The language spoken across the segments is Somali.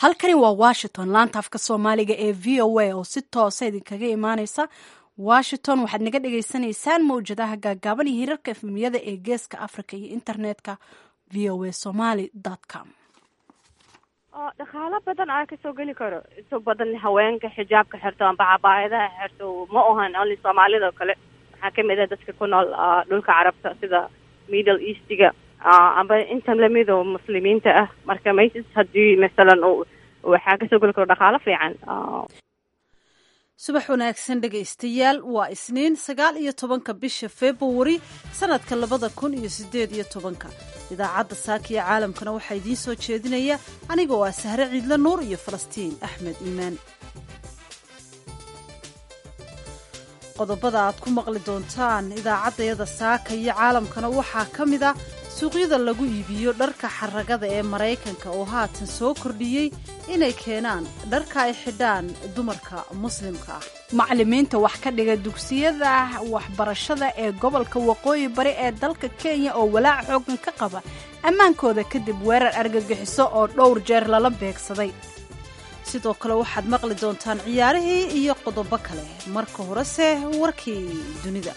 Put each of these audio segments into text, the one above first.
halkani waa washington laanta afka soomaaliga ee v o a oo si toosa idinkaga imaaneysa washington waxaad naga dhagaysanaysaan mawjadaha gaagaaban iyo hirarka efmiyada ee geeska africa iyo internetka v o a somaly com oo dhaqaalo badan aa kasoo geli karo inta badan haweenka xijaabka xirto amba cabaayadaha xirto ma ahan only soomaalida oo kale waxaa kamid ah dadka ku nool dhulka carabta sida middle eastiga amba inta lamid oo muslimiinta ah marka maysis haddii masalan waxaa kasoo geli karo dhaqaalo fiican subax wanaagsan dhegaystayaal waa isniin sagaal iyo tobanka bisha februari sanadka labada kun iyo sideed iyo tobanka idaacadda saakiya caalamkana waxaa idiin soo jeedinaya anigoo ah sahre ciidle nuur iyo falastiin axmed iimaan qodobada aad ku maqli doontaan idaacaddayada saaka iyo caalamkana waxaa ka mid ah suuqyada lagu iibiyo dharka xaragada ee maraykanka oo haatan soo kordhiyey inay keenaan dharka ay xidhaan dumarka muslimka ah macalimiinta wax ka dhiga dugsiyada waxbarashada ee gobolka waqooyi bari ee dalka kenya oo walaac xoogan ka qaba ammaankooda kadib weerar argagixiso oo dhowr jeer lala beegsaday sidoo kale waxaad maqli doontaan ciyaarihii iyo qodobo kale marka horese warkii dunida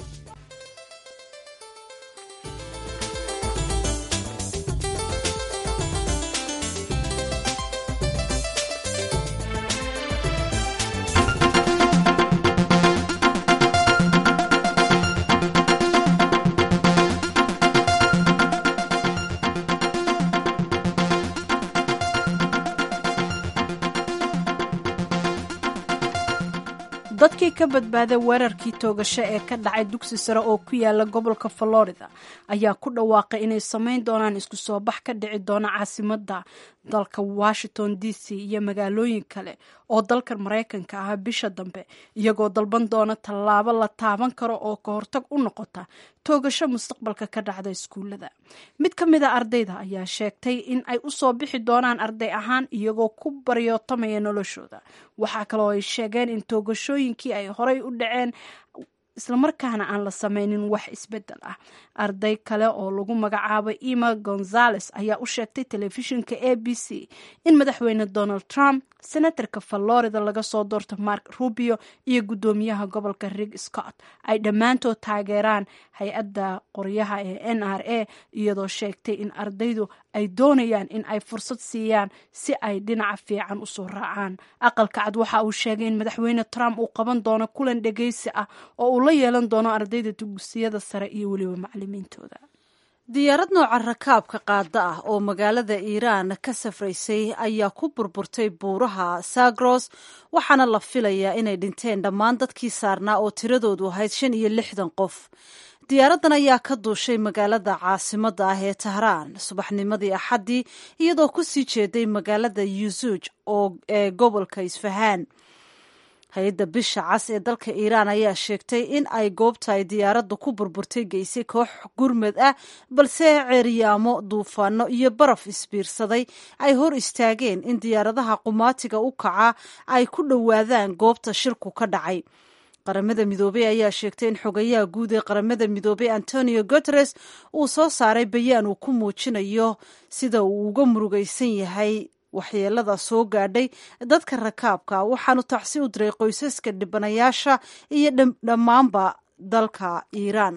dadkii ka badbaaday weerarkii toogasho ee ka dhacay dugsi sare oo ku yaala gobolka florida ayaa ku dhawaaqay inay samayn doonaan isku soo bax ka dhici doona caasimada dalka washington d c iyo magaalooyin kale oo dalka maraykanka ah bisha dambe iyagoo dalban doona tallaabo la taaban karo oo ka hortag u noqota toogasho mustaqbalka ka dhacda iskuullada mid ka mid a ardayda ayaa sheegtay in ay usoo bixi doonaan arday ahaan iyagoo ku baryootamaya noloshooda waxaa kaloo ay sheegeen in toogashooyinkii ay horay u dhaceen islamarkaana aan la sameynin wax isbedel ah arday kale oo lagu magacaabo ima gonzales ayaa u sheegtay telefishinka a b c in madaxweyne donald trump senatarka florida laga soo doorto mark rubio iyo guddoomiyaha gobolka rig scott ay dhammaantood taageeraan hay-adda qoryaha ee n r a iyadoo sheegtay in ardaydu ay doonayaan in ay fursad siiyaan si ay dhinaca fiican usoo raacaan aqalka cad waxa uu sheegay in madaxweyne trump uu qaban doono kulan dhegeysi ah oo uu la yeelan doono ardayda dugsiyada sare iyo weliba macalimiintooda diyaarad nooca rakaabka qaada ah oo magaalada iiraan ka safraysay ayaa ku burburtay buuraha sagros waxaana la filayaa inay dhinteen dhammaan dadkii saarnaa oo tiradoodu ahayd shan iyo lixdan qof diyaaraddan ayaa ka duushay magaalada caasimadda ah ee tahraan subaxnimadii axaddii iyadoo ku sii jeeday magaalada yusuuj oo ee gobolka isfahaan hay-adda bisha cas ee dalka iiraan ayaa sheegtay in ay goobta ay diyaaradda ku burburtay geysay koox gurmad ah balse ceeryaamo duufaano iyo baraf isbiirsaday ay hor istaageen in diyaaradaha qumaatiga u kaca ay ku dhowaadaan goobta shilku ka dhacay qaramada midoobey ayaa sheegtay in xogayaha guud ee qaramada midoobey antonio guteres uu soo saaray bayaan uu ku muujinayo sida uu uga murugaysan yahay waxyeelada soo gaadhay dadka rakaabka waxaanu tacsi u diray qoysaska dhibanayaasha iyo dhammaanba dalka iiraan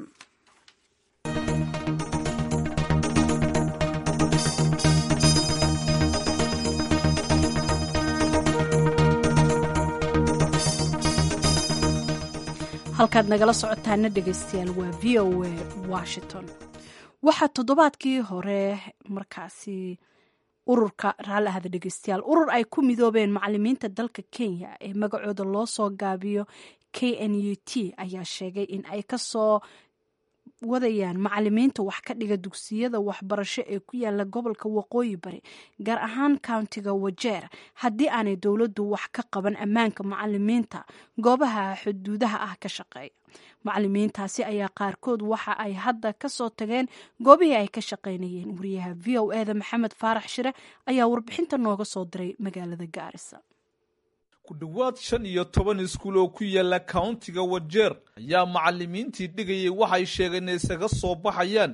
halkaad nagala socotaana dhegeystayaal waa v o a washington waxaa toddobaadkii hore markaasi ururka raalli ahada dhegeystayaal urur ay ku midoobeen macalimiinta dalka kenya ee magacooda loo soo gaabiyo k n u t ayaa sheegay in ay kasoo wadayaan macalimiinta wax ka dhiga dugsiyada waxbarasho ee ku yaala gobolka waqooyi bari gaar ahaan countiga wajeer haddii aanay dowladdu wax ka qaban ammaanka macalimiinta goobaha xuduudaha ah ka shaqeeya macalimiintaasi ayaa qaarkood waxa ay hadda kasoo tageen goobihii ay ka shaqaynayeen wariyaha v o eda maxamed faarax shire ayaa warbixinta nooga soo diray magaalada gaarisa ku dhowaad shan iyo toban iskuul oo ku yaala kauntiga wajeer ayaa macalimiintii dhigayay waxay sheegeen inay isaga soo baxayaan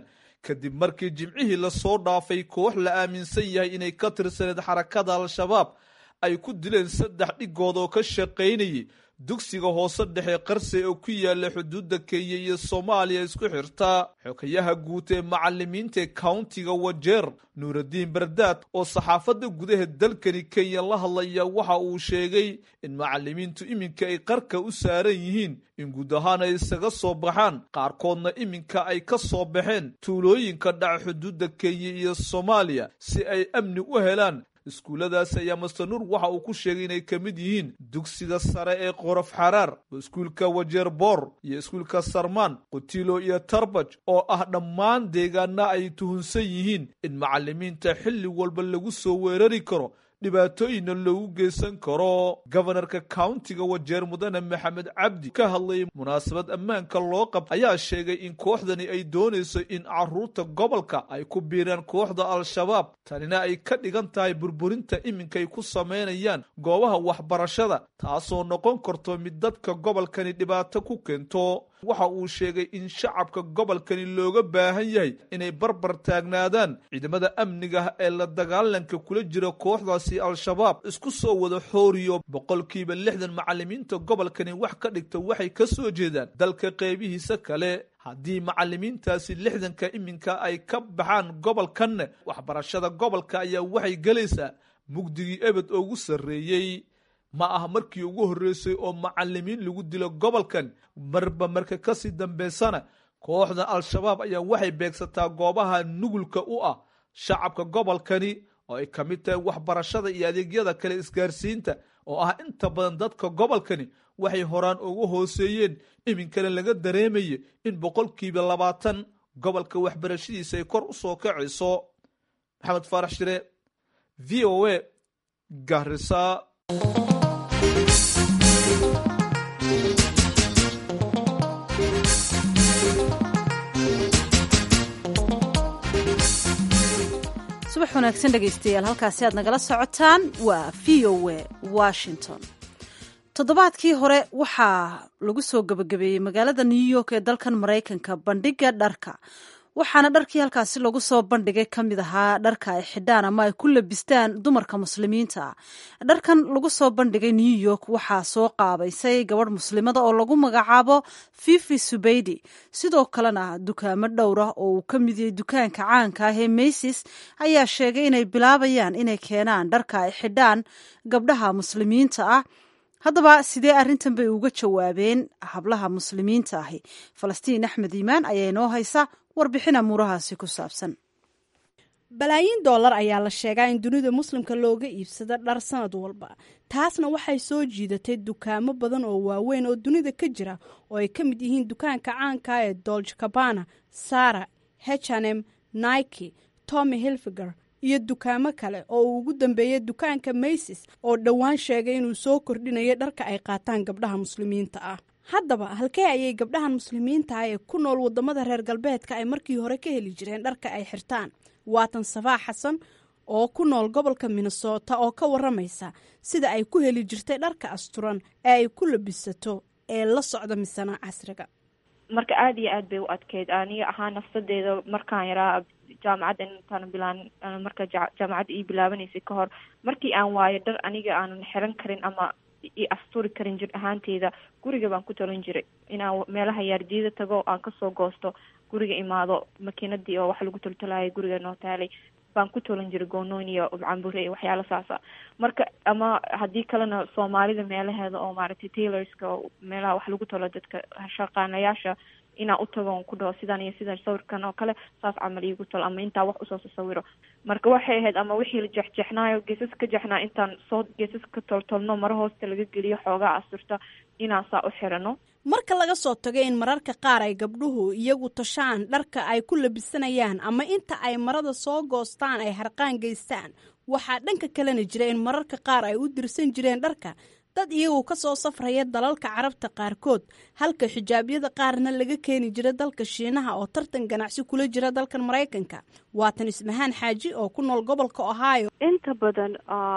kadib markii jimcihii lasoo dhaafay koox la aaminsan yahay inay ka tirsaneed xarakada al-shabaab ay ku dileen saddex dhigood oo ka shaqaynayay dugsiga hoose dhexe qarse oo ku yaala xuduudda kenya iyo soomaaliya isku xirta xogayaha guud ee macalimiinta ee countiga wajeer nuuraddiin bardaad oo saxaafadda gudaha dalkani kenya la hadlaya waxa uu sheegay in macalimiintu iminka ay qarka u saaran yihiin in guud ahaan ay isaga soo baxaan qaarkoodna iminka ay ka soo baxeen tuulooyinka dhaca xuduudda kenya iyo soomaaliya si ay amni u helaan iskuulladaasi ayaa master nuur waxa uu ku sheegay inay ka mid yihiin dugsiga sare ee qorof xaraar iskuulka wajeer boor iyo iskuulka sarmaan qutilo iyo tarbaj oo ah dhammaan deegaana ay tuhunsan yihiin in macalimiinta xilli walba lagu soo weerari karo dhibaatooyinna loogu geysan karo gobanarka countiga wajeer mudane maxamed cabdi ka hadlayay munaasabad ammaanka loo qab ayaa sheegay in kooxdani ay doonayso in caruurta gobolka ay ku biiraan kooxda al-shabaab tanina ay ka dhigan tahay burburinta iminkay ku samaynayaan goobaha waxbarashada taasoo noqon karto mid dadka gobolkani dhibaato ku keento waxa uu sheegay in shacabka gobolkani looga baahan yahay inay barbar taagnaadaan ciidamada amniga ee la dagaalanka kula jira kooxdaasi al-shabaab isku soo wada xooriyo boqolkiiba lixdan macalimiinta gobolkani wax ka dhigta waxay ka soo jeedaan dalka qeybihiisa kale haddii macalimiintaasi lixdanka iminka ay ka baxaan gobolkanna waxbarashada gobolka ayaa waxay gelaysaa mugdigii ebed ugu sarreeyey ma aha markii ugu horreysay oo macalimiin lagu dilo gobolkan marba marka kasii dambeysana kooxda al-shabaab ayaa waxay beegsataa goobaha nugulka u ah shacabka gobolkani oo ay ka mid tahay waxbarashada iyo adeegyada kale isgaarsiinta oo ah inta badan dadka gobolkani waxay horaan ugu hooseeyeen iminkana laga dareemaya in boqolkiiba labaatan gobolka waxbarashadiisa ay kor u soo kacayso maxamed faarax shire v o a garisa subax wanaagsan dhegaystayaal halkaasi aad nagala socotaan waa v o a washington toddobaadkii hore waxaa lagu soo gebagabeeyey magaalada new york ee dalkan maraykanka bandhiga dharka waxaana dharkii halkaasi lagu soo bandhigay ka mid ahaa dharka ay xidhaan ama ay ku labistaan dumarka muslimiinta ah dharkan lagu soo bandhigay new york waxaa soo qaabaysay gabadh muslimada oo lagu magacaabo fifi subeydi sidoo kalena dukaamo dhowra oo uu ka mid yahay dukaanka caanka ah ee maysis ayaa sheegay inay bilaabayaan inay keenaan dharka ay xidhaan gabdhaha muslimiinta ah haddaba sidee arrintan bay uga jawaabeen hablaha muslimiinta ahi falastiin axmed iimaan ayaa inoo haysa warbixin amuurahaasi ku saabsan balaayiin doolar ayaa la sheegaa in dunida muslimka looga iibsado dhar sanad walba taasna waxay soo jiidatay dukaamo badan oo waaweyn oo dunida ka jira oo ay ka mid yihiin dukaanka caanka ee dolge cabana sara hnm nike tommy hilfiger iyo dukaamo kale oo uu ugu dambeeyay dukaanka maysis oo dhowaan sheegay inuu soo kordhinayo dharka ay qaataan gabdhaha muslimiinta ah haddaba halkee ayay gabdhahan muslimiinta ah ee ku nool wadamada reer galbeedka ay markii hore ka heli jireen dharka ay xirtaan waatan safaa xasan oo ku nool gobolka minnesota oo ka waramaysa sida ay ku heli jirtay dharka asturan ee ay ku labisato ee la socda misana casriga marka aada iyo aad bay u adkeyd aniga ahaa nafsadeeda markaan yaraa jaamacadda intaan bilaan marka jaamacadda ii bilaabanaysay ka hor markii aan waayo dhar aniga aanan xiran karin ama i asturi karin jir ahaanteyda guriga baan ku talin jiray inaan meelaha yaardiida tago aan kasoo goosto guriga imaado makiinadii oo wax lagu toltolaayay guriga noo taalay baan ku tolan jiray goonooyn iyo cambure iyo waxyaala saasa marka ama haddii kalena soomaalida meelaheeda oo maaragtay tailorska oo meelaha wax lagu tolo dadka shaqaanayaasha inaan u tago ku dhaho sidan iyo sidan sawirkan oo kale saas camal iigu talo ama intaa wax usoo sasawiro marka waxay ahayd ama wixii la jexjexnaayo geesas ka jexnaa intaan soo geesas ka toltolno maro hoosta laga geliyo xoogaa asturta inaan saa u xirano marka laga soo tago in mararka qaar ay gabdhuhu iyagu tashaan dharka ay ku labisanayaan ama inta ay marada soo goostaan ay harqaan geystaan waxaa dhanka kalena jira in mararka qaar ay u dirsan jireen dharka dad iyagu ka soo safraya dalalka carabta qaarkood halka xijaabyada qaarna laga keeni jira dalka shiinaha oo tartan ganacsi kula jira dalkan maraykanka waatan ismahaan xaaji oo ku nool gobolka ohio inta badan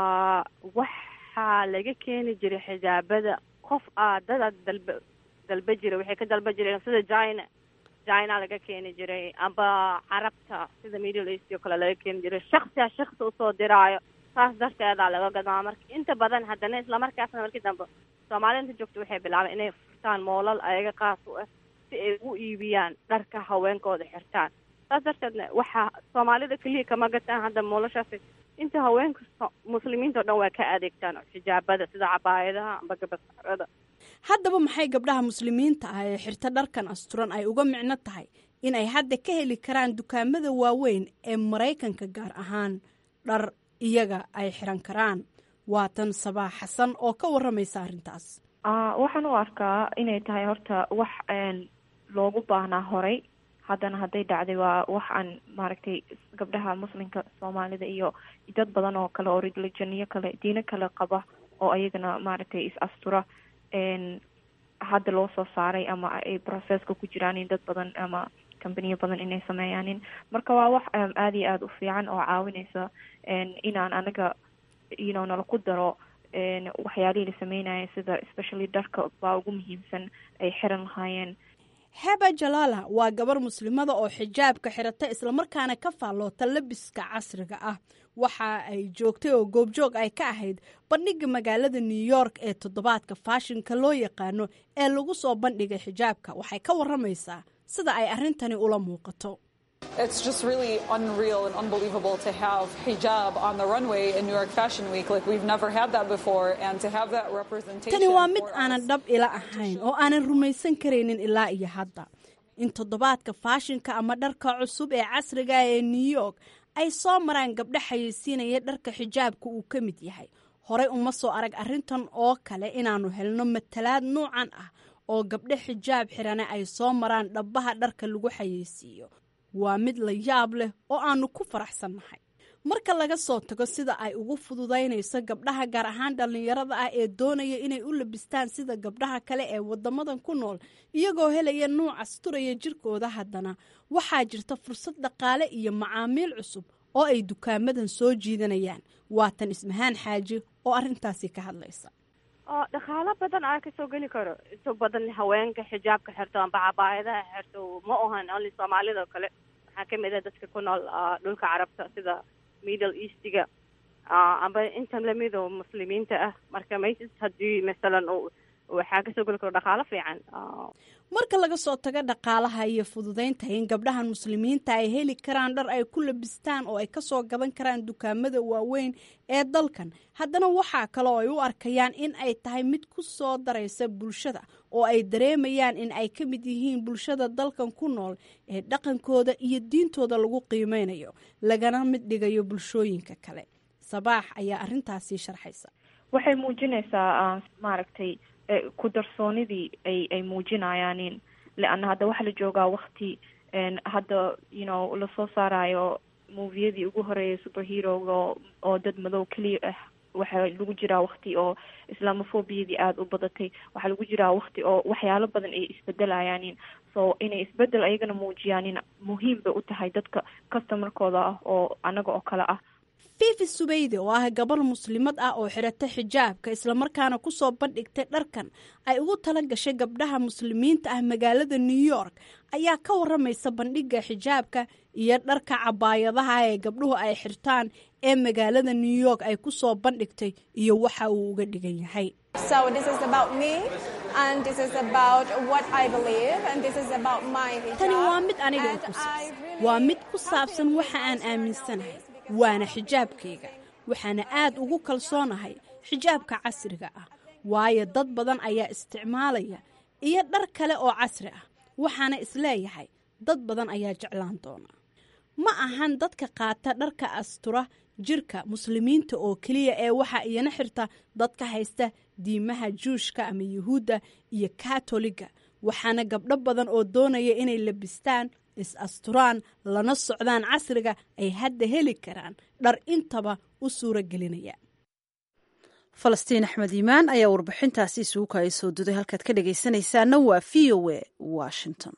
waxaa laga keeni jiray xijaabada qof aa dada dalba dalba jira waxay ka dalba jireen sida china china laga keeni jiray amba carabta sida middle east oo kale laga keeni jiray shaksiya shaksi usoo diraayo saas darteedaa laga gadaa marka inta badan haddana islamarkaasna markii dambe soomaalida inta joogta waxay bilaabeen inay furtaan moolal ayaga qaas u ah si ay ugu iibiyaan dharka haweenkooda xirtaan saas darteedna waxaa soomaalida keliya kama gataan hadda moolashaasi inta haweenka muslimiinta o dhan waa ka adeegtaan xijaabada sida cabaayadaha amba gabasarada haddaba maxay gabdhaha muslimiinta ah ee xirta dharkan asturan ay uga micno tahay in ay hadda ka heli karaan dukaamada waaweyn ee maraykanka gaar ahaan dhar iyaga ay xiran karaan waatan sabaax xasan oo ka waramaysa arrintaas waxaan u arkaa inay tahay horta wax loogu baahnaa horay haddana hadday dhacday waa wax aan maaragtay gabdhaha muslimka soomaalida iyo dad badan oo kale oo religioniyo kale diino kale qaba oo ayagana maaragtay is astura hadda loo soo saaray ama ay processka ku jiraan in dad badan ama companiyo badan inay sameeyaanin marka waa wax aada iyo aada u fiican oo caawinaysa inaan anaga you know nala ku daro waxyaalihii la sameynaya sida especially dharka baa ugu muhiimsan ay xiran lahaayeen heba jalaala waa gabar muslimada oo xijaabka xirata islamarkaana ka faalloota labiska casriga ah waxa ay joogtay oo goobjoog ay ka ahayd bandhiga magaalada new york ee toddobaadka faashinka loo yaqaano ee lagu soo bandhigay xijaabka waxay ka waramaysaa sida ay arrintani ula muuqato It's just really unreal and unbelievable to have hijab on the runway in New York Fashion Week. Like we've never had that before, and to have that representation. tani waa mid aanan dhab ila ahayn oo aanan rumaysan karaynin ilaa iyo hadda in toddobaadka faashinka ama dharka cusub ee casriga ee new york ay soo maraan gabdho xayeysiinaya dharka xijaabka uu ka mid yahay horey uma soo arag arrintan oo kale inaannu helno matalaad nuucan ah oo gabdho xijaab xirane ay soo maraan dhabbaha dharka lagu xayeysiiyo waa mid la yaab leh oo aannu ku faraxsannahay marka laga soo tago sida ay ugu fududaynayso gabdhaha gaar ahaan dhallinyarada ah ee doonaya inay u labistaan sida gabdhaha kale ee waddamadan ku nool iyagoo helaya nuuc asturaya jirkooda haddana waxaa jirta fursad dhaqaale iyo macaamiil cusub oo ay dukaamadan soo jiidanayaan waatan ismahaan xaaji oo arrintaasi ka hadlaysa oo dhaqaalo badan aa kasoo geli karo inta badan haweenka xijaabka xirto amba cabaayadaha xirto ma ohan only soomaalida oo kale waxaa kamid ah dadka ku nool dhulka carabta sida middle eastiga amba intan lamid oo muslimiinta ah marka maysis haddii masalan waxaa kasoo geli karo dhaqaalo fiican marka laga soo tago dhaqaalaha iyo fududaynta in gabdhahan muslimiinta ay heli karaan dhar ay ku labistaan oo ay kasoo gadan karaan dukaamada waaweyn ee dalkan haddana waxaa kale oo ay u arkayaan in ay tahay mid ku soo daraysa bulshada oo ay dareemayaan in ay ka mid yihiin bulshada dalkan ku nool ee dhaqankooda iyo diintooda lagu qiimeynayo lagana mid dhigayo bulshooyinka kale sabaax ayaa arrintaasi sharxaysa waxay muujinaysaa maaragtay ku darsoonidii ay ay muujinayaanin leanna hadda waxaa la joogaa wakti hadda you know lasoo saarayo moviyadii ugu horeeyay superheroga oo dad madow keliya ah waxaa lagu jiraa wakti oo islamophobiyadii aada u badatay waxaa lagu jiraa wakti oo waxyaalo badan ay isbedelayaanin so inay isbedel ayagana muujiyaanin muhiim bay u tahay dadka customarkooda ah oo anaga oo kale ah fifi subeyde oo ah gabar muslimad ah oo xirata xijaabka islamarkaana kusoo bandhigtay dharkan ay ugu tala gashay gabdhaha muslimiinta ah magaalada new york ayaa ka waramaysa bandhiga xijaabka iyo dharka cabaayadaha ee gabdhuhu ay xirtaan ee magaalada new york ay kusoo bandhigtay iyo waxa uu uga dhigan yahay tani waa mid aniga ku saabsan waa mid ku saabsan waxa aan aaminsanahay waana xijaabkayga waxaana aad ugu kalsoonahay xijaabka casriga ah waayo dad badan ayaa isticmaalaya iyo dhar kale oo casri ah waxaana isleeyahay dad badan ayaa jeclaan doona ma ahan dadka qaata dharka astura jirka muslimiinta oo keliya ee waxaa iyana xirta dadka haysta diimaha juushka ama yuhuudda iyo katoliga waxaana gabdho badan oo doonaya inay labistaan is asturaan lana socdaan casriga ay hadda heli karaan dhar intaba u suuro gelinaya falastiin axmed iimaan ayaa warbixintaasi isugu kaaya soo duday halkaad ka dhagaysanaysaana waa v o a washington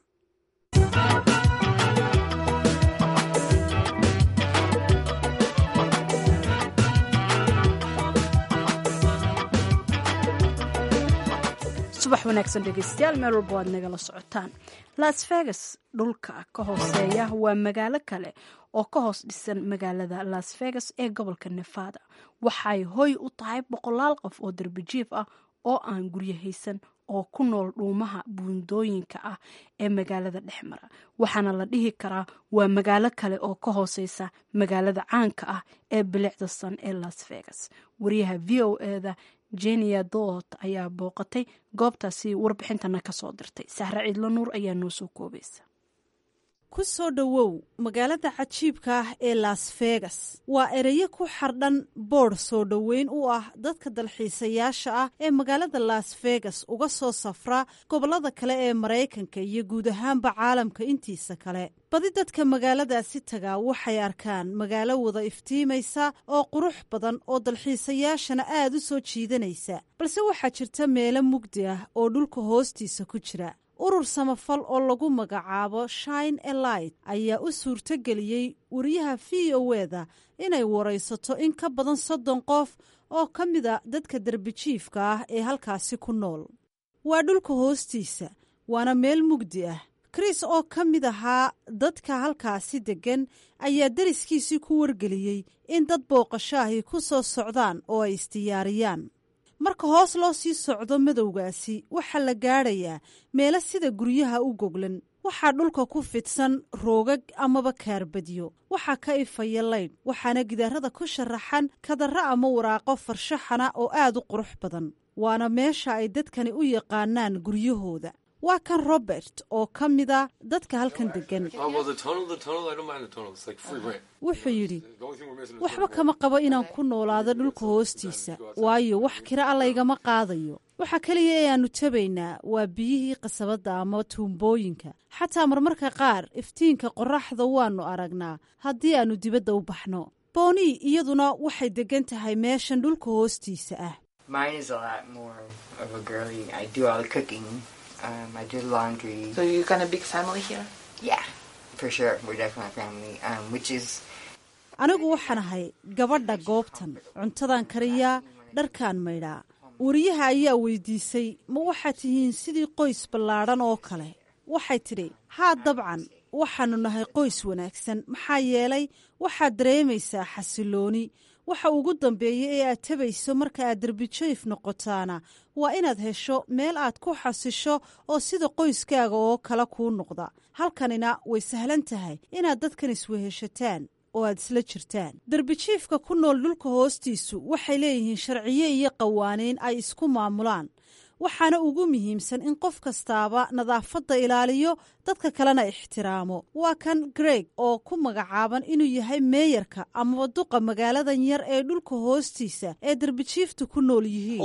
subax subax wanaagsan dhegeystayaal meel walba waad nagala socotaan las vegas dhulka ka hooseeya waa magaalo kale oo ka hoos dhisan magaalada las vegas ee gobolka nevada waxay hoy u tahay boqolaal qof oo darbijiif ah oo aan guryo haysan oo ku nool dhuumaha buundooyinka ah ee magaalada dhexmara waxaana la dhihi karaa waa magaalo kale oo ka hooseysa magaalada caanka ah ee bilicda san ee las vegas wariyaha v o eda jenia doot ayaa booqatay goobtaasi warbixintana kasoo dirtay sahre ciidlo nuur ayaa noo soo koobaysa ku soo dhowow magaalada cajiibka ah ee las vegas waa ereyo ku xardhan boodh soo dhoweyn u ah dadka dalxiisayaasha ah ee magaalada las vegas uga soo safra gobollada kale ee maraykanka iyo guud ahaanba caalamka intiisa kale badi dadka magaaladaasi tagaa waxay arkaan magaalo wada iftiimaysa oo qurux badan oo dalxiisayaashana aad u soo jiidanaysa balse waxaa jirta meelo mugdi ah oo dhulka hoostiisa ku jira urur samafal oo lagu magacaabo shine elight ayaa u suurtogeliyey wariyaha v o eda inay waraysato in ka badan soddon qof oo ka mida dadka derbijiifka ah ee halkaasi ku nool waa dhulka hoostiisa waana meel mugdi ah kris oo ka mid ahaa dadka halkaasi deggan ayaa deriskiisii ku wargeliyey in dad booqashaahi ku soo socdaan oo ay isdiyaariyaan marka hoos loo sii socdo madowgaasi waxaa la gaadhayaa meelo sida guryaha u goglan waxaa dhulka ku fidsan roogag amaba kaarbadyo waxaa ka ifaya laydh waxaana gidaarada ku sharaxan kadarra ama waraaqo farshaxana oo aad u qurux badan waana meesha ay dadkani u yaqaanaan guryahooda waa kan robert oo ka mida dadka halkan deggan wuxuu yidhi waxba kama qabo inaan ku noolaado dhulka hoostiisa waayo wax kira a laygama qaadayo waxa keliya ee aannu tabaynaa waa biyihii qasabadda ama tuumbooyinka xataa marmarka qaar iftiinka qorraxda waannu aragnaa haddii aannu dibadda u baxno booni iyaduna waxay deggan tahay meeshan dhulka hoostiisa ah Um, I do laundry. So you got a big family here? Yeah, for sure. We're definitely a family, um, which is. anigu waxaan ahay gabadha goobtan cuntadan kariyaa dharkaan maydhaa wariyaha ayaa weydiisay ma waxaad tihiin sidii qoys ballaadhan oo kale waxay tidhi haa dabcan waxaannu nahay qoys wanaagsan maxaa yeelay waxaad dareemaysaa xasilooni waxa ugu dambeeya ee aad tabayso marka aad derbijoyf noqotaana waa inaad hesho meel aad ku xasisho oo sida qoyskaaga oo kale kuu noqda halkanina way sahlan tahay inaad dadkan isweheshataan oo aad isla jirtaan derbijiifka ku nool dhulka hoostiisu waxay leeyihiin sharciyo iyo qawaaniin ay isku maamulaan waxaana ugu muhiimsan in qof kastaaba nadaafadda ilaaliyo dadka kalena ixtiraamo waa kan greg oo ku magacaaban inuu yahay meeyarka amaba duqa magaaladan yar ee dhulka hoostiisa ee derbijiiftu ku nool yihiin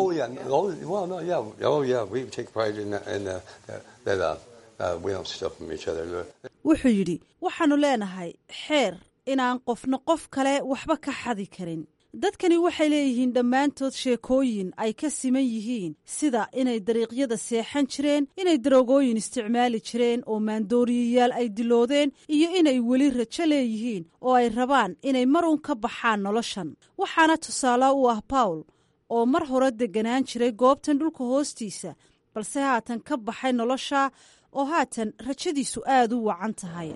wuxuu yidhi waxaannu leenahay xeer inaan qofna qof kale waxba ka xadi karin dadkani waxay leeyihiin dhammaantood sheekooyin ay ka siman yihiin sida inay dariiqyada seexan jireen inay daroogooyin isticmaali jireen oo maandooriyayaal ay diloodeen iyo inay weli rajo leeyihiin oo ay rabaan inay marun ka baxaan noloshan waxaana tusaale u ah bawl oo mar hore degganaan jiray goobtan dhulka hoostiisa balse haatan ka baxay nolosha oo haatan rajadiisu aad u wacan tahay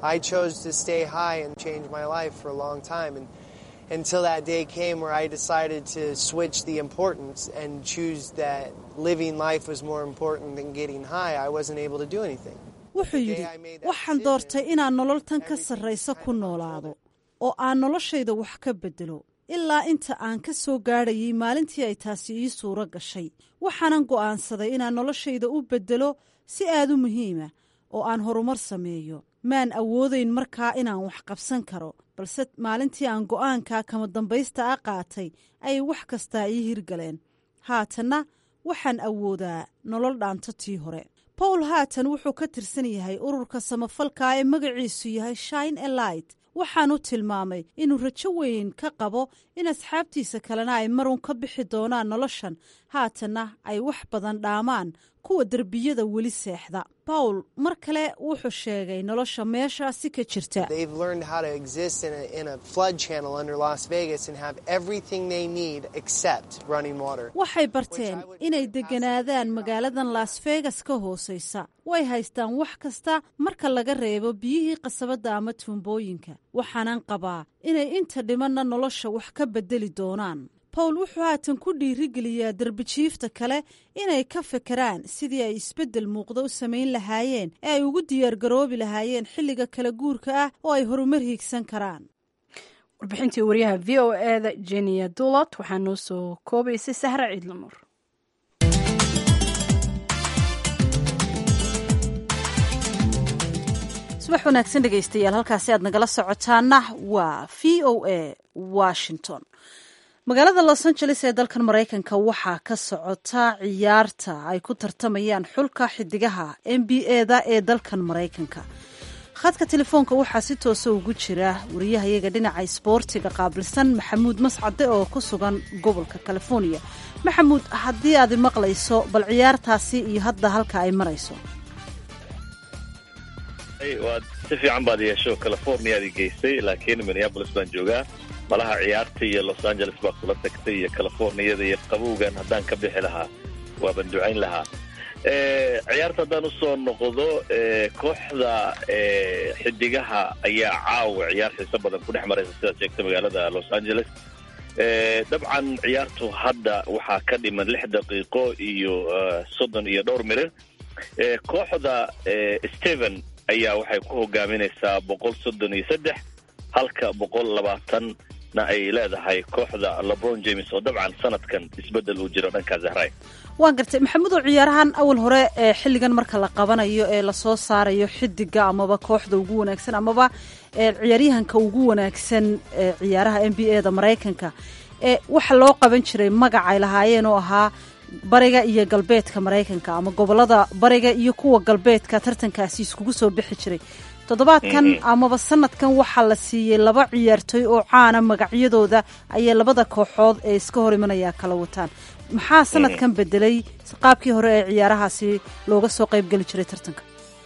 until that day came where I decided to switch the importance and choose that living life was more important than getting high. I wasn't able to do anything. wuxuu yidhi waxaan doortay inaan nololtan ka sarraysa ku noolaado oo aan noloshayda wax ka beddelo ilaa inta aan ka soo gaadhayay maalintii ay taasi ii suuro gashay waxaanan go'aansaday inaan noloshayda u beddelo si aad u muhiima oo aan horumar sameeyo maan awoodayn markaa inaan wax qabsan karo balse maalintii aan go'aanka kama dambaysta a qaatay ayay wax kastaa ii hirgaleen haatanna waxaan awoodaa nolol dhaanto tii hore bowl haatan wuxuu ka tirsan yahay ururka samafalka ee magaciisu yahay shine elight waxaanu tilmaamay inuu rajo weyn ka qabo in asxaabtiisa kalena ay marun ka bixi doonaan noloshan haatanna ay wax badan dhaamaan kuwa derbiyada weli seexda bawl mar kale wuxuu sheegay nolosha meeshaasi ka jirta They've learned how to exist in a, in a flood channel under Las Vegas and have everything they need except running water. waxay barteen inay degganaadaan magaaladan las vegas ka hoosaysa way haystaan wax kasta marka laga reebo biyihii qasabadda ama tuumbooyinka waxaanan qabaa inay inta dhimanna nolosha wax ka beddeli doonaan bawl wuxuu haatan ku dhiirigeliyaa derbijiifta kale inay ka fekeraan sidii ay isbeddel muuqda u samayn lahaayeen ee ay ugu diyaargaroobi lahaayeen xilliga kala guurka ah oo ay horumar hiigsan karaan warbixintii wariyaha v o eda jenia dulot waxaa noo soo koobaysay sahra ciidlanuur subax wanaagsan dhegaystayaal halkaasi aad nagala socotaana waa v o a washington magaalada los angeles ee dalkan maraykanka waxaa ka socota ciyaarta ay ku tartamayaan xulka xidigaha n b e-da ee dalkan maraykanka khadka telefoonka waxaa si toosa ugu jira wariyahayaga dhinaca isboortiga qaabilsan maxamuud mascade oo ku sugan gobolka california maxamuud haddii aad maqlayso bal ciyaartaasi iyo hadda halka ay marayso waad si fiican baad yeesho californiaad i geysay laakiin minneabolis baan joogaa malaha ciyaarta iyo los angeles baa kula tagtay iyo californiyada iyo qabowgan haddaan ka bixi lahaa waaban ducayn lahaa ciyaarta haddaan usoo noqdo kooxda xidigaha ayaa caawa ciyaar xiiso badan ku dhex maraysa sidaad sheegtay magaalada los angeles dabcan ciyaartu hadda waxaa ka dhiman lix daqiiqo iyo soddon iyo dhowr mirir kooxda steven ayaa waxay ku hogaaminaysaa boqol soddon iyo saddex halka boqol labaatanna ay leedahay kooxda lebron james oo dabcan sanadkan isbeddel uu jiro dhankaa zahray waan gartay maxamudow ciyaarahan awal hore ee xilligan marka la qabanayo ee lasoo saarayo xidiga amaba kooxda ugu wanaagsan amaba ciyaaryahanka ugu wanaagsan ee ciyaaraha n b a da maraykanka ee waxa loo qaban jiray magac ay lahaayeen oo ahaa bariga iyo galbeedka maraykanka ama gobolada bariga iyo kuwa galbeedka tartankaasi iskugu soo bixi jiray toddobaadkan amaba sanadkan waxaa la siiyey laba ciyaartooy oo caana magacyadooda ayay labada kooxood ee iska hor imanaya kala wataan maxaa sanadkan bedelay qaabkii hore ee ciyaarahaasi looga soo qaybgeli jiray tartanka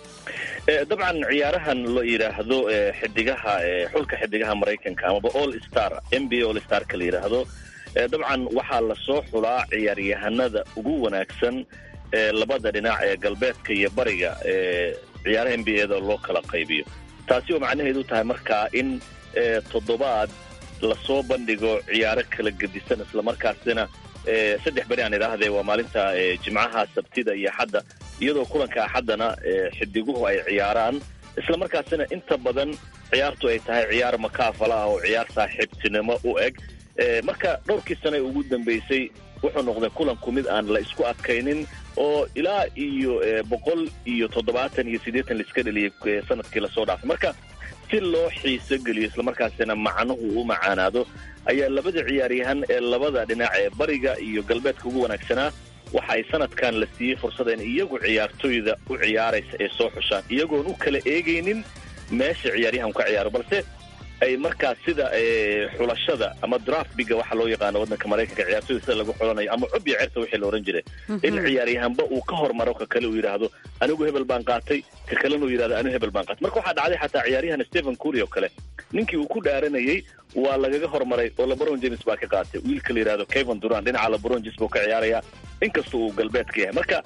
dabcan ciyaarahan la yidhaahdo xidigaha xulka xidigaha maraykanka amaba all star n b a all starka la yidhaahdo dabcan waxaa lasoo xulaa ciyaaryahanada ugu wanaagsan ee labada dhinac ee galbeedka iyo bariga ee ciyaaraha n b a da loo kala qaybiyo taasi oo macnaheedu tahay markaa in toddobaad lasoo bandhigo ciyaaro kala gedisan islamarkaasina saddex beri aan idhaahdee waa maalinta jimcaha sabtida iyo axadda iyadoo kulanka axaddana xidiguhu ay ciyaaraan islamarkaasina inta badan ciyaartu ay tahay ciyaar makaafala ah oo ciyaar saaxiibtinimo u eg marka dhowrkii sane ugu dambeysay wuxuu noqday kulanku mid aan la isku adkaynin oo ilaa iyo boqol iyo toddobaatan iyo siddeetan laiska dheliyay sanadkii lasoo dhaafay marka si loo xiiso geliyo islamarkaasina macnuhu u macaanaado ayaa labada ciyaaryahan ee labada dhinac ee bariga iyo galbeedka ugu wanaagsanaa waxa ay sanadkan la siiyey fursada in iyagu ciyaartooyda u ciyaaraysa ay soo xushaan iyagoon u kala eegaynin meesha ciyaaryahanku ka ciyaaro balse ay markaas sida xulashada ama draft biga waxa loo yaqaano waddanka maraykanka ciyaartooyda sida lagu xulanayo ama cubya certa wixii la ohan jiray in ciyaaryahanba uu ka hormaro ka kale uu yidhaahdo anigu hebel baan qaatay ka kalena uu yidhahdo anigu hebel baan qaatay marka waxaa dhacday xataa ciyaaryahan stephen curry oo kale ninkii uu ku dhaaranayay waa lagaga hormaray oo lebron james baa ka qaatay wiilka la yidhahdo kevin duran dhinaca lebron james buu ka ciyaaraya inkasta uu galbeedka yahay marka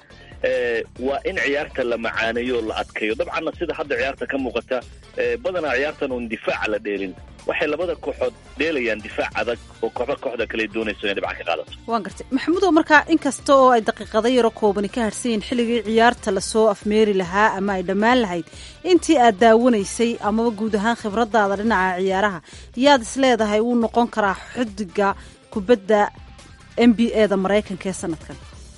waa in ciyaarta la macaaneeyo la adkeeyo dabcanna sida hadda ciyaarta ka muuqata badanaa ciyaartan uun difaaca la dheelin waxay labada kooxood dheelayaan difaac adag oo kooxba kooxda kale doonayso inay dhibcan ka qaadato waan gartay maxamuudow markaa inkasta oo ay daqiiqado yaro koobani ka harsan yihin xilligii ciyaarta lasoo afmeeri lahaa ama ay dhammaan lahayd intii aad daawanaysay amaba guud ahaan khibradaada dhinaca ciyaaraha yaad is leedahay wuu noqon karaa xidiga kubadda n b a da maraykanka ee sanadkan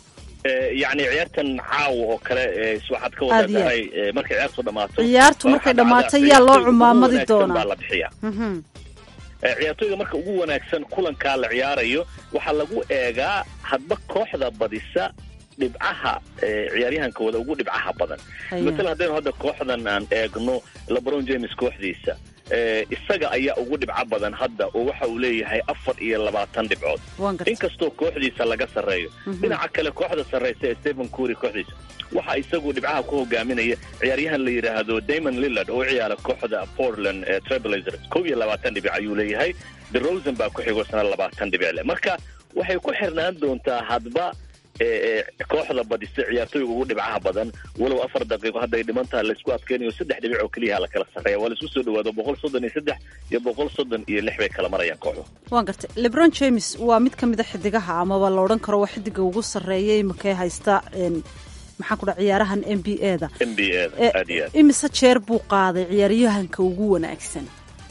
yacni ciyaartan caawa oo kale waxaad ka wadaadahay markay ciyaartu dhamaato ciyaartu markay dhamaato yaa loo cumaamadi doonaa baa la bixiya ciyaartooyda marka ugu wanaagsan kulankaa la ciyaarayo waxaa lagu eegaa hadba kooxda badisa dhibcaha ciyaaryahankooda ugu dhibcaha badan masalan haddaynu hadda kooxdan aan eegno lebron james kooxdiisa isaga ayaa ugu dhibco badan hadda oo waxa uu leeyahay afar iyo labaatan dhibcood inkastoo kooxdiisa laga sarreeyo dhinaca kale kooxda sarraysa ee stephen cury kooxdiisa waxa isagu dhibcaha ku hogaaminaya ciyaaryahan la yidhaahdo damon lillard oo u ciyaara kooxda portland ee trailblazers kow iyo labaatan dhibic ayuu leeyahay the rosen baa ku xigo sana labaatan dhibic leh marka waxay ku xirnaan doontaa hadba kooxda badisa ciyaartooyga ugu dhibcaha badan walow afar daqiiqo hadday dhiman taha laysku adkeynayo saddex dhibic oo keliyaha la kala sarreeya waa laisku soo dhawaado boqol soddon iyo saddex iyo boqol soddon iyo lix bay kala marayaan kooxdu waan gartay lebron james waa mid ka mid a xidigaha amaba la odhan karo waa xidiga ugu sarreeya imakee haysta maxaan ku dha ciyaarahan n b a da n b a da aad iyo aad imise jeer buu qaaday ciyaaryahanka ugu wanaagsan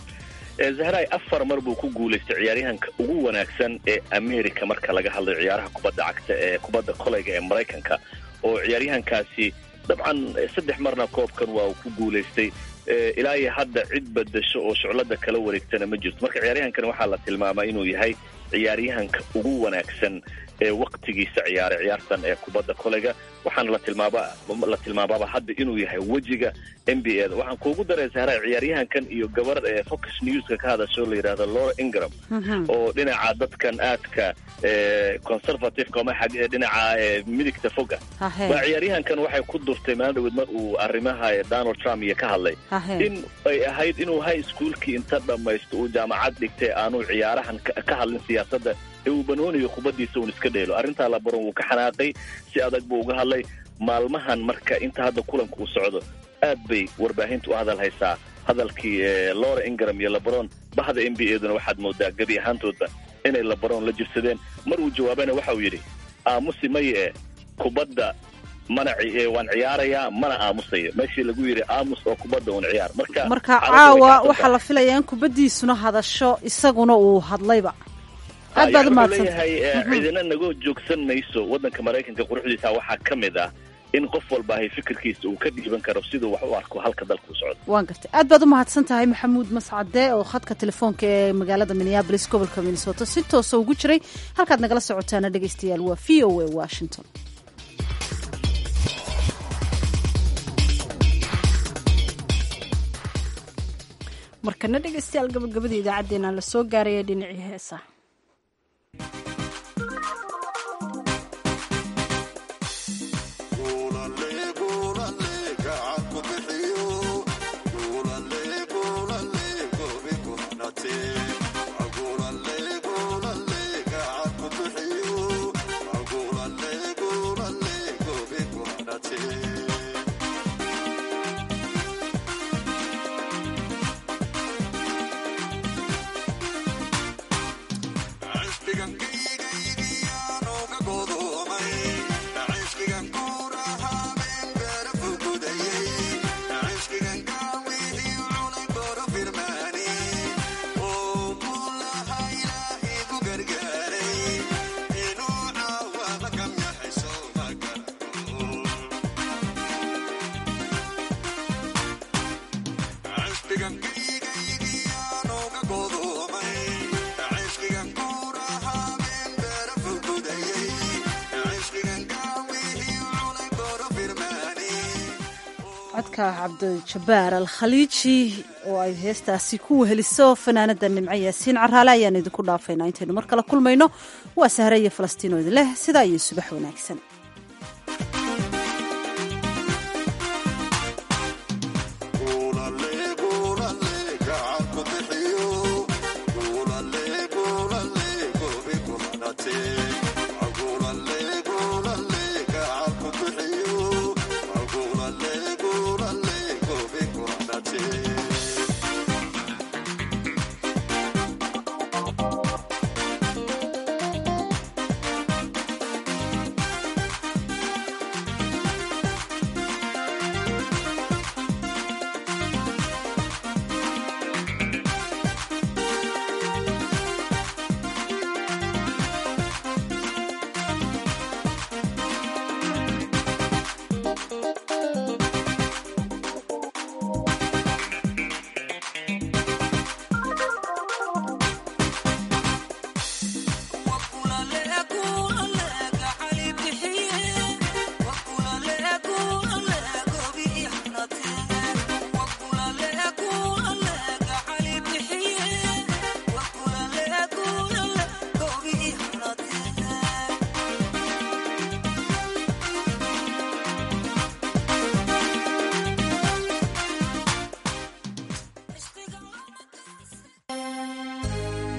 zahray afar mar buu ku guulaystay ciyaaryahanka ugu wanaagsan ee america marka laga hadlayo ciyaaraha kubadda cagta ee kubadda koleyga ee maraykanka oo ciyaaryahankaasi dabcan saddex marna koobkan waa uu ku guulaystay ilaa iyo hadda cid badasho oo shuclada kala wareegtana ma jirto marka ciyaaryahankan waxaa la tilmaamaa inuu yahay ciyaaryahanka ugu wanaagsan ee waktigiisa ciyaaray ciyaartan ee kubadda koleyga waxaana la tilmaaba la tilmaabaaba hadda inuu yahay wejiga n b a da waxaan kuugu daray sahra ciyaaryahankan iyo gabar ee fox newska ka hadasho la yidhahdo laura ingram oo dhinaca dadkan aadka conservativeka ama dhinaca midigta foga waa ciyaaryahankan waxay ku durtay maalin dhaweed mar uu arrimaha donald trump iyo ka hadlay in ay ahayd inuu high schoolkii inta dhammaysto uu jaamacad dhigtay aanu ciyaarahan ka hadlin siyaasadda ee uu banoonayo kubaddiisa uun iska dheelo arrintaa labaron wuu ka xanaaqay si adag buu uga hadlay maalmahan marka inta hadda kulanka uu socdo aad bay warbaahinta u hadal haysaa hadalkii laura ingram iyo lebron bahda n b a duna waxaad moodaa gebi ahaantoodba inay lebron la jirsadeen mar uu jawaabana waxa uu yidhi aamusi maye e kubadda mana waan ciyaarayaa mana aamusayo meeshii lagu yidhi aamus oo kubadda uun ciyaar marka marka caawa waxaa la filayaa in kubaddiisuna hadasho isaguna uu hadlayba aad baad umahadsan leeyahay cidina naga joogsan mayso waddanka maraykanka quruxdiisa waxaa ka mid ah in qof walba ahay fikirkiisa uu ka dhiiban karo siduu wax u arko halka dalka u socdo waan gartay aad baad umahadsan tahay maxamuud mascade oo khadka telefoonka ee magaalada minneabolis gobolka minnesota si toosa ugu jiray halkaad nagala socotaana dhegaystayaal waa v o a washington markana dhegaystayaal gabagabada idaacaddeenaa la soo gaaraya dhinacii heesa codka cabdijabaar alkhaliiji oo ay heestaasi ku weheliso fanaanada nimco yaasiin caraale ayaan idinku dhaafaynaa intaynu mar kale kulmayno waa sahre iyo falastiin oo idin leh sidaa iyo subax wanaagsan